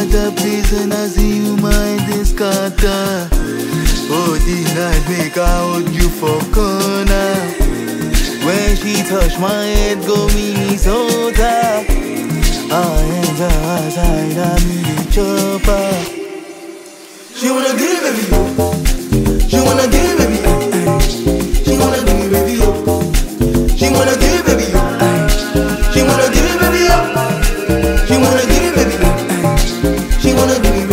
the place and I see you mind this scatter. Oh, the night make I hold you for corner. When she touch my head, go me so tight. I ain't outside, I'm in the chopper. She wanna give me, baby. She wanna give me, baby. She wanna give me, baby. She wanna give me, baby. She wanna give me, baby. She wanna give me, baby. She wanna give me,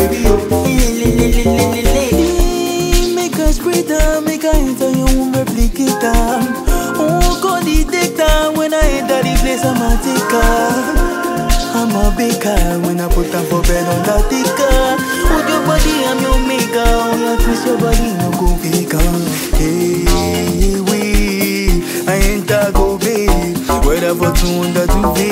baby. Make us breathe make I enter your womb replicator. Oh, God, the dictator when I enter the place, I'm a taker. I'm a baker when I put them for bed on the ticker. With your body, I'm your maker. Oh, yeah, twist your body, no go faker. Hey, we, I ain't a go babe. Whether for two hundred to